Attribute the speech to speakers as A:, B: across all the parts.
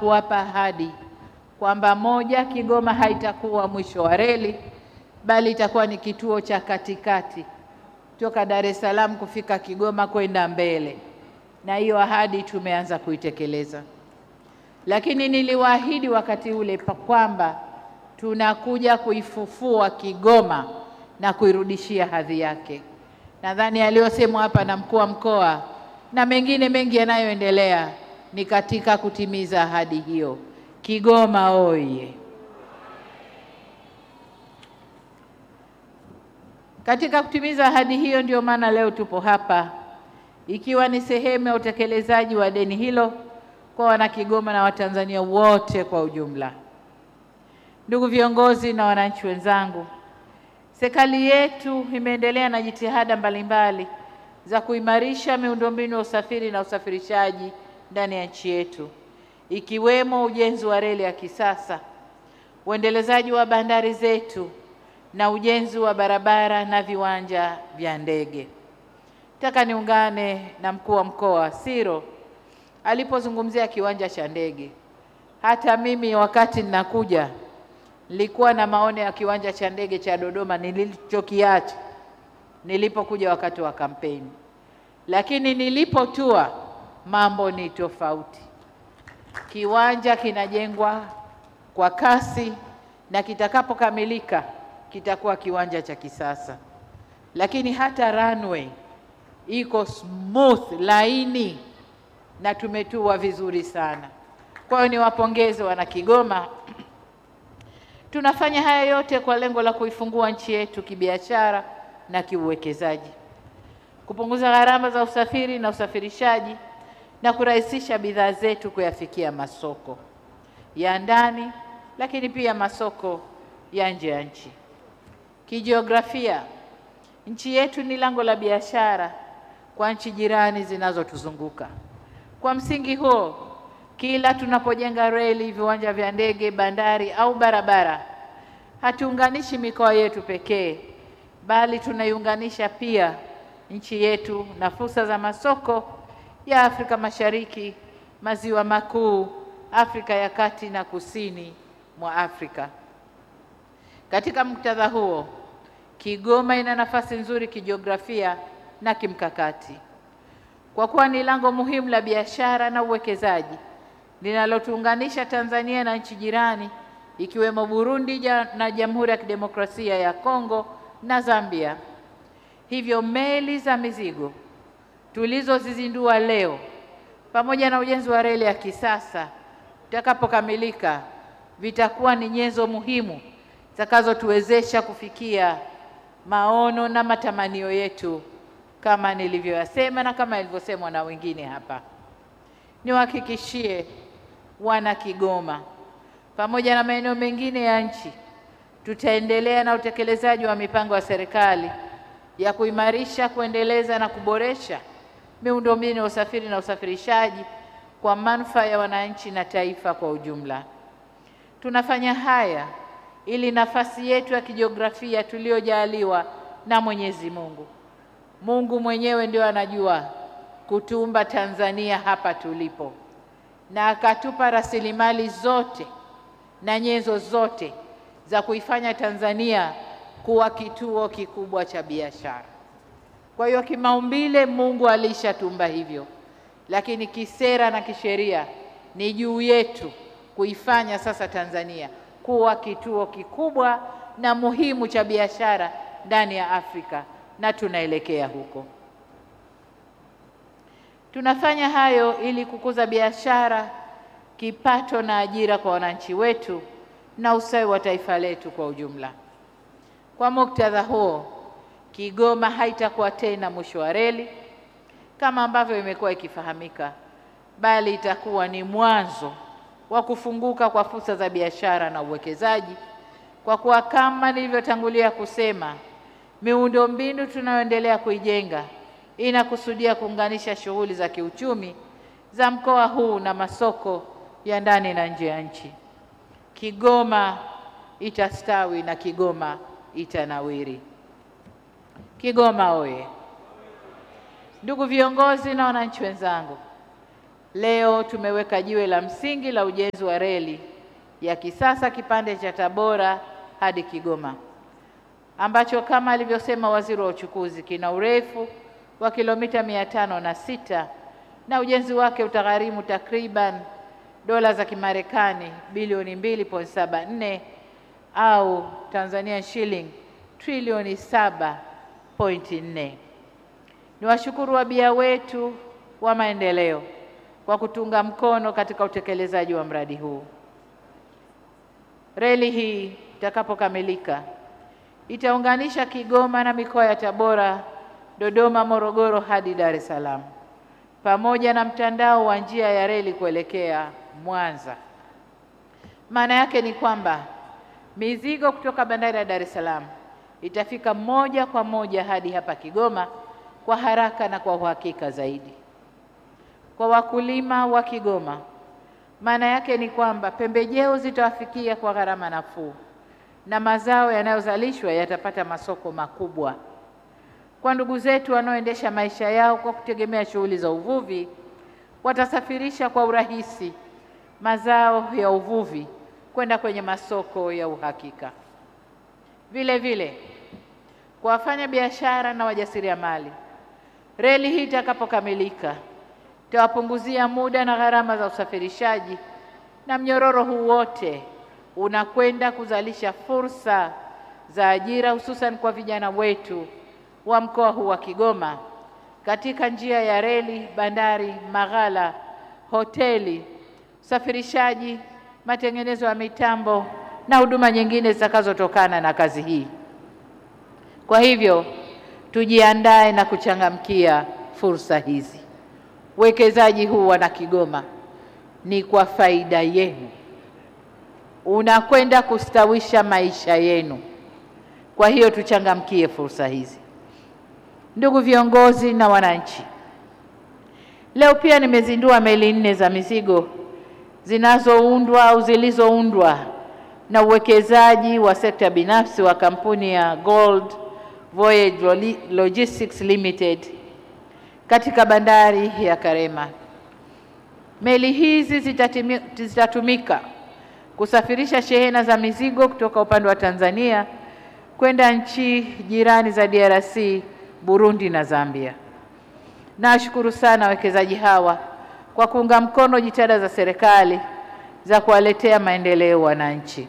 A: kuwapa ahadi kwamba moja, Kigoma haitakuwa mwisho wa reli, bali itakuwa ni kituo cha katikati toka Dar es Salaam kufika Kigoma kwenda mbele, na hiyo ahadi tumeanza kuitekeleza. Lakini niliwaahidi wakati ule kwamba tunakuja kuifufua Kigoma na kuirudishia hadhi yake. Nadhani aliyosemwa hapa na mkuu wa mkoa na mengine mengi yanayoendelea ni katika kutimiza ahadi hiyo. Kigoma oye! Katika kutimiza ahadi hiyo, ndio maana leo tupo hapa, ikiwa ni sehemu ya utekelezaji wa deni hilo kwa wanakigoma na Watanzania wote kwa ujumla. Ndugu viongozi na wananchi wenzangu, serikali yetu imeendelea na jitihada mbalimbali za kuimarisha miundombinu ya usafiri na usafirishaji ndani ya nchi yetu, ikiwemo ujenzi wa reli ya kisasa, uendelezaji wa bandari zetu na ujenzi wa barabara na viwanja vya ndege. Nataka niungane na mkuu wa mkoa Siro alipozungumzia kiwanja cha ndege. Hata mimi wakati ninakuja nilikuwa na maono ya kiwanja cha ndege cha Dodoma nilichokiacha nilipokuja wakati wa kampeni, lakini nilipotua mambo ni tofauti. Kiwanja kinajengwa kwa kasi na kitakapokamilika kitakuwa kiwanja cha kisasa, lakini hata runway iko smooth, laini na tumetua vizuri sana. Kwa hiyo niwapongeze wana Kigoma. Tunafanya haya yote kwa lengo la kuifungua nchi yetu kibiashara na kiuwekezaji, kupunguza gharama za usafiri na usafirishaji na kurahisisha bidhaa zetu kuyafikia masoko ya ndani, lakini pia masoko ya nje ya nchi. Kijiografia, nchi yetu ni lango la biashara kwa nchi jirani zinazotuzunguka. Kwa msingi huo, kila tunapojenga reli, viwanja vya ndege, bandari au barabara, hatuunganishi mikoa yetu pekee, bali tunaiunganisha pia nchi yetu na fursa za masoko ya Afrika Mashariki, Maziwa Makuu, Afrika ya Kati na Kusini mwa Afrika. Katika muktadha huo, Kigoma ina nafasi nzuri kijiografia na kimkakati kwa kuwa ni lango muhimu la biashara na uwekezaji linalotuunganisha Tanzania na nchi jirani ikiwemo Burundi na Jamhuri ya Kidemokrasia ya Kongo na Zambia. Hivyo meli za mizigo tulizozizindua leo pamoja na ujenzi wa reli ya kisasa utakapokamilika vitakuwa ni nyenzo muhimu zitakazotuwezesha kufikia maono na matamanio yetu kama nilivyoyasema na kama ilivyosemwa na wengine hapa. Niwahakikishie wana Kigoma pamoja na maeneo mengine ya nchi, tutaendelea na utekelezaji wa mipango ya serikali ya kuimarisha, kuendeleza na kuboresha miundombinu ya usafiri na usafirishaji kwa manufaa ya wananchi na taifa kwa ujumla. Tunafanya haya ili nafasi yetu ya kijiografia tuliyojaliwa na Mwenyezi Mungu Mungu mwenyewe ndio anajua kutumba Tanzania hapa tulipo, na akatupa rasilimali zote na nyenzo zote za kuifanya Tanzania kuwa kituo kikubwa cha biashara. Kwa hiyo kimaumbile Mungu alishatumba hivyo, lakini kisera na kisheria ni juu yetu kuifanya sasa Tanzania kuwa kituo kikubwa na muhimu cha biashara ndani ya Afrika na tunaelekea huko. Tunafanya hayo ili kukuza biashara, kipato na ajira kwa wananchi wetu na ustawi wa taifa letu kwa ujumla. Kwa muktadha huo, Kigoma haitakuwa tena mwisho wa reli kama ambavyo imekuwa ikifahamika, bali itakuwa ni mwanzo wa kufunguka kwa fursa za biashara na uwekezaji, kwa kuwa kama nilivyotangulia kusema miundombinu tunayoendelea kuijenga inakusudia kuunganisha shughuli za kiuchumi za mkoa huu na masoko ya ndani na nje ya nchi. Kigoma itastawi na Kigoma itanawiri. Kigoma oye! Ndugu viongozi na wananchi wenzangu, leo tumeweka jiwe la msingi la ujenzi wa reli ya kisasa kipande cha Tabora hadi Kigoma ambacho kama alivyosema waziri wa uchukuzi kina urefu wa kilomita mia tano na sita na ujenzi wake utagharimu takriban dola za Kimarekani bilioni 2.74 au Tanzania shilling trilioni 7.4. Ni washukuru wabia wetu wa maendeleo kwa kutunga mkono katika utekelezaji wa mradi huu. Reli hii itakapokamilika itaunganisha Kigoma na mikoa ya Tabora, Dodoma, Morogoro hadi Dar es Salaam pamoja na mtandao wa njia ya reli kuelekea Mwanza. Maana yake ni kwamba mizigo kutoka bandari ya Dar es Salaam itafika moja kwa moja hadi hapa Kigoma kwa haraka na kwa uhakika zaidi. Kwa wakulima wa Kigoma, maana yake ni kwamba pembejeo zitawafikia kwa gharama nafuu na mazao yanayozalishwa yatapata masoko makubwa. Kwa ndugu zetu wanaoendesha maisha yao kwa kutegemea shughuli za uvuvi, watasafirisha kwa urahisi mazao ya uvuvi kwenda kwenye masoko ya uhakika. Vile vile kwa wafanya biashara na wajasiriamali, reli hii itakapokamilika itawapunguzia muda na gharama za usafirishaji, na mnyororo huu wote unakwenda kuzalisha fursa za ajira hususan kwa vijana wetu wa mkoa huu wa Kigoma katika njia ya reli, bandari, maghala, hoteli, usafirishaji, matengenezo ya mitambo na huduma nyingine zitakazotokana na kazi hii. Kwa hivyo tujiandae na kuchangamkia fursa hizi. Uwekezaji huu wana Kigoma ni kwa faida yenu, unakwenda kustawisha maisha yenu. Kwa hiyo tuchangamkie fursa hizi. Ndugu viongozi na wananchi, leo pia nimezindua meli nne za mizigo zinazoundwa au zilizoundwa na uwekezaji wa sekta binafsi wa kampuni ya Gold Voyage Logistics Limited katika bandari ya Karema. Meli hizi zitatimi, zitatumika kusafirisha shehena za mizigo kutoka upande wa Tanzania kwenda nchi jirani za DRC, Burundi na Zambia. Nawashukuru sana wawekezaji hawa kwa kuunga mkono jitihada za serikali za kuwaletea maendeleo wananchi.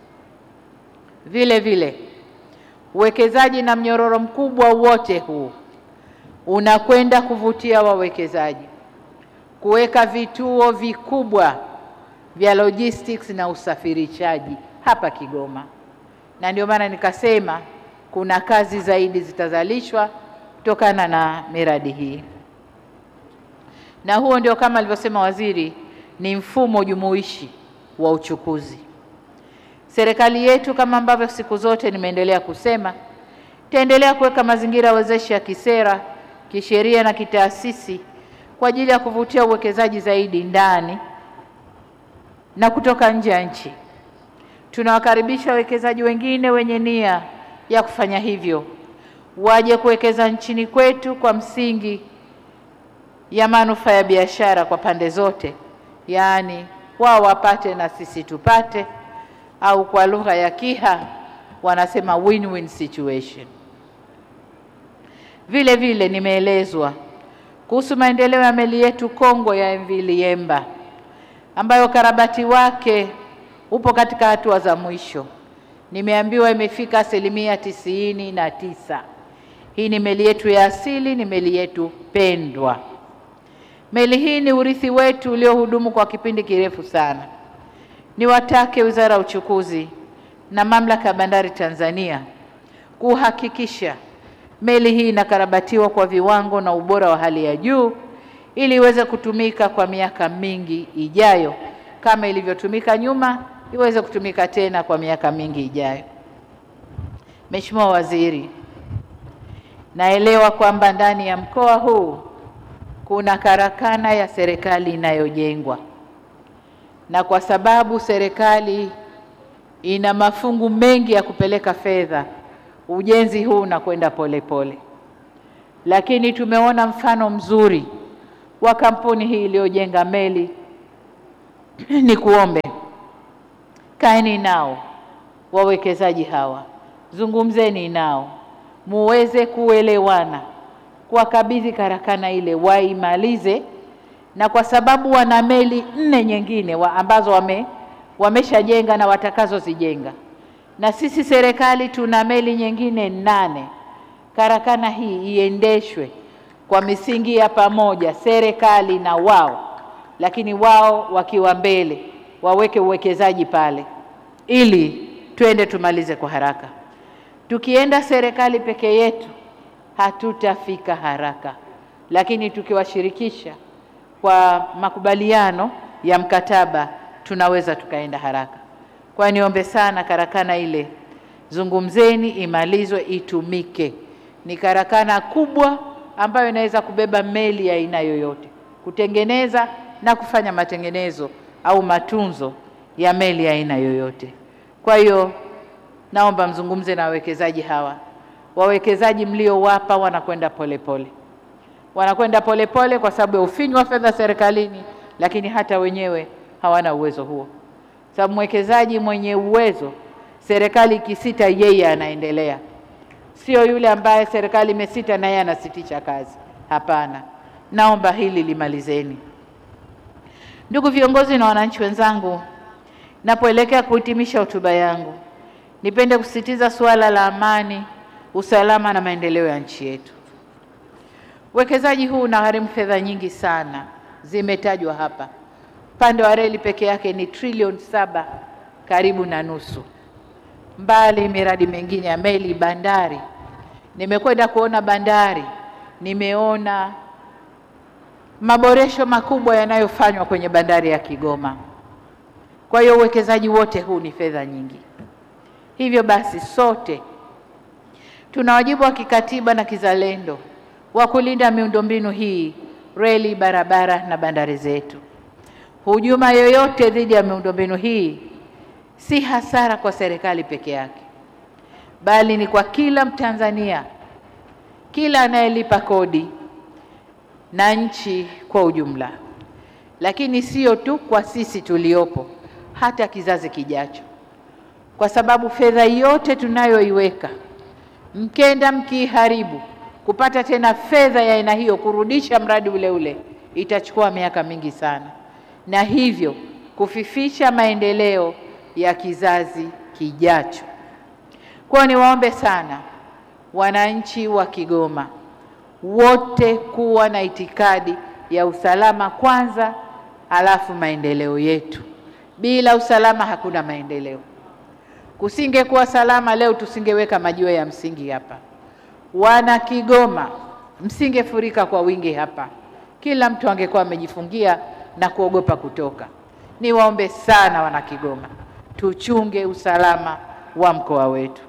A: Vile vile uwekezaji na mnyororo mkubwa wote huu unakwenda kuvutia wawekezaji kuweka vituo vikubwa vya logistics na usafirishaji hapa Kigoma, na ndio maana nikasema kuna kazi zaidi zitazalishwa kutokana na miradi hii, na huo ndio kama alivyosema waziri, ni mfumo jumuishi wa uchukuzi. Serikali yetu kama ambavyo siku zote nimeendelea kusema, itaendelea kuweka mazingira wezeshi ya kisera, kisheria na kitaasisi kwa ajili ya kuvutia uwekezaji zaidi ndani na kutoka nje ya nchi. Tunawakaribisha wawekezaji wengine wenye nia ya kufanya hivyo waje kuwekeza nchini kwetu kwa msingi ya manufaa ya biashara kwa pande zote, yaani wao wapate na sisi tupate, au kwa lugha ya Kiha wanasema win-win situation. Vile vile nimeelezwa kuhusu maendeleo ya meli yetu kongwe ya MV Liemba ambayo ukarabati wake upo katika hatua za mwisho. Nimeambiwa imefika asilimia tisini na tisa. Hii ni meli yetu ya asili, ni meli yetu pendwa. Meli hii ni urithi wetu uliohudumu kwa kipindi kirefu sana. Niwatake Wizara ya Uchukuzi na Mamlaka ya Bandari Tanzania kuhakikisha meli hii inakarabatiwa kwa viwango na ubora wa hali ya juu ili iweze kutumika kwa miaka mingi ijayo kama ilivyotumika nyuma, iweze kutumika tena kwa miaka mingi ijayo. Mheshimiwa Waziri, naelewa kwamba ndani ya mkoa huu kuna karakana ya serikali inayojengwa, na kwa sababu serikali ina mafungu mengi ya kupeleka fedha, ujenzi huu unakwenda polepole, lakini tumeona mfano mzuri wa kampuni hii iliyojenga meli, ni kuombe kaeni nao wawekezaji hawa, zungumzeni nao muweze kuelewana, kuwakabidhi karakana ile waimalize, na kwa sababu wana meli nne nyingine wa ambazo wame wameshajenga na watakazozijenga, na sisi serikali tuna meli nyingine nane. Karakana hii iendeshwe kwa misingi ya pamoja, serikali na wao, lakini wao wakiwa mbele, waweke uwekezaji pale ili twende tumalize kwa haraka. Tukienda serikali peke yetu hatutafika haraka, lakini tukiwashirikisha kwa makubaliano ya mkataba tunaweza tukaenda haraka. Kwa niombe sana, karakana ile zungumzeni, imalizwe, itumike. Ni karakana kubwa ambayo inaweza kubeba meli ya aina yoyote, kutengeneza na kufanya matengenezo au matunzo ya meli ya aina yoyote. Kwa hiyo naomba mzungumze na wawekezaji hawa. Wawekezaji mliowapa wanakwenda polepole, wanakwenda polepole kwa sababu ya ufinyu wa fedha serikalini, lakini hata wenyewe hawana uwezo huo, sababu mwekezaji mwenye uwezo, serikali ikisita, yeye anaendelea, sio yule ambaye serikali imesita na yeye anasitisha kazi. Hapana, naomba hili limalizeni. Ndugu viongozi na wananchi wenzangu, napoelekea kuhitimisha hotuba yangu, nipende kusisitiza suala la amani, usalama na maendeleo ya nchi yetu. Uwekezaji huu unagharimu fedha nyingi sana, zimetajwa hapa. Upande wa reli peke yake ni trilioni saba karibu na nusu, mbali miradi mingine ya meli, bandari. Nimekwenda kuona bandari, nimeona maboresho makubwa yanayofanywa kwenye bandari ya Kigoma. Kwa hiyo uwekezaji wote huu ni fedha nyingi. Hivyo basi, sote tuna wajibu wa kikatiba na kizalendo wa kulinda miundombinu hii, reli, barabara na bandari zetu. Hujuma yoyote dhidi ya miundombinu hii si hasara kwa serikali peke yake, bali ni kwa kila Mtanzania, kila anayelipa kodi na nchi kwa ujumla. Lakini sio tu kwa sisi tuliopo, hata kizazi kijacho, kwa sababu fedha yote tunayoiweka mkenda mkiiharibu, kupata tena fedha ya aina hiyo kurudisha mradi ule ule itachukua miaka mingi sana, na hivyo kufifisha maendeleo ya kizazi kijacho. Kwa niwaombe sana wananchi wa Kigoma wote kuwa na itikadi ya usalama kwanza, halafu maendeleo yetu. Bila usalama hakuna maendeleo. Kusingekuwa salama leo tusingeweka majiwe ya msingi hapa. Wana Kigoma, msingefurika kwa wingi hapa, kila mtu angekuwa amejifungia na kuogopa kutoka. Niwaombe sana wana Kigoma, tuchunge usalama wa mkoa wetu.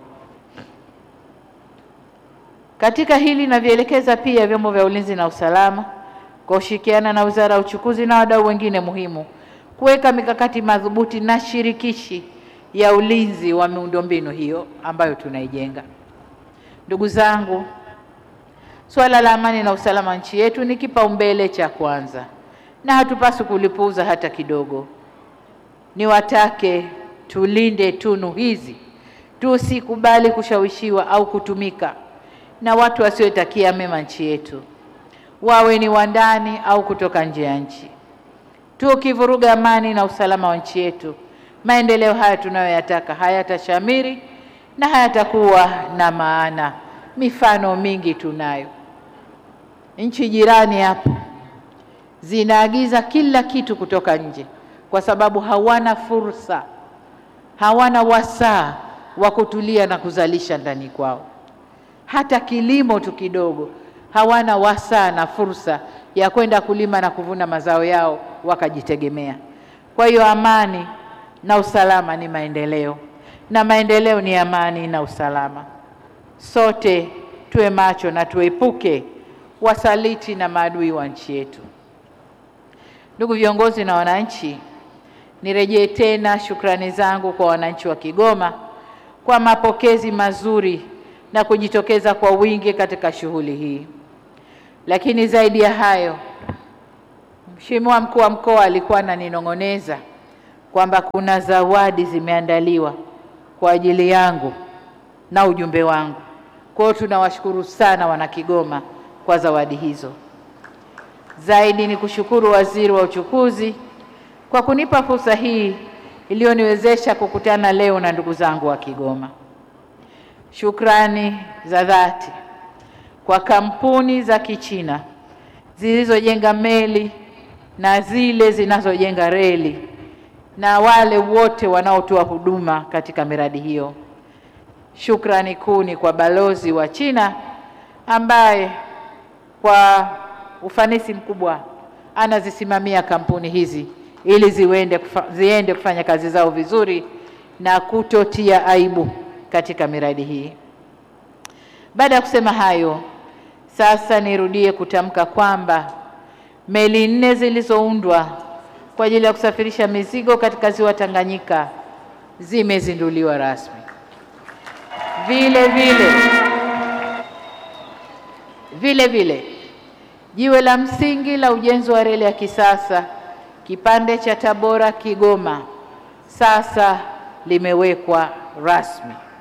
A: Katika hili navielekeza pia vyombo vya ulinzi na usalama kwa kushirikiana na Wizara ya Uchukuzi na wadau wengine muhimu kuweka mikakati madhubuti na shirikishi ya ulinzi wa miundombinu hiyo ambayo tunaijenga. Ndugu zangu, suala la amani na usalama wa nchi yetu ni kipaumbele cha kwanza na hatupaswi kulipuuza hata kidogo. Niwatake tulinde tunu hizi, tusikubali kushawishiwa au kutumika na watu wasiotakia mema nchi yetu, wawe ni wa ndani au kutoka nje ya nchi. Tukivuruga amani na usalama wa nchi yetu, maendeleo haya tunayoyataka hayatashamiri na hayatakuwa na maana. Mifano mingi tunayo. Nchi jirani hapo zinaagiza kila kitu kutoka nje kwa sababu hawana fursa, hawana wasaa wa kutulia na kuzalisha ndani kwao. Hata kilimo tu kidogo hawana wasaa na fursa ya kwenda kulima na kuvuna mazao yao wakajitegemea. Kwa hiyo amani na usalama ni maendeleo, na maendeleo ni amani na usalama. Sote tuwe macho na tuepuke wasaliti na maadui wa nchi yetu. Ndugu viongozi na wananchi, nirejee tena shukrani zangu kwa wananchi wa Kigoma kwa mapokezi mazuri na kujitokeza kwa wingi katika shughuli hii. Lakini zaidi ya hayo, Mheshimiwa mkuu wa mkoa alikuwa ananinong'oneza kwamba kuna zawadi zimeandaliwa kwa ajili yangu na ujumbe wangu. Kwa hiyo tunawashukuru sana wana Kigoma kwa zawadi hizo. Zaidi ni kushukuru Waziri wa Uchukuzi kwa kunipa fursa hii iliyoniwezesha kukutana leo na ndugu zangu wa Kigoma. Shukrani za dhati kwa kampuni za Kichina zilizojenga meli na zile zinazojenga reli na wale wote wanaotoa huduma katika miradi hiyo. Shukrani kuu ni kwa balozi wa China ambaye kwa ufanisi mkubwa anazisimamia kampuni hizi ili ziende, kufa, ziende kufanya kazi zao vizuri na kutotia aibu katika miradi hii. Baada ya kusema hayo, sasa nirudie kutamka kwamba meli nne zilizoundwa kwa ajili ya kusafirisha mizigo katika ziwa Tanganyika zimezinduliwa rasmi. Vile vile vile vile jiwe la msingi la ujenzi wa reli ya kisasa kipande cha Tabora Kigoma sasa limewekwa rasmi.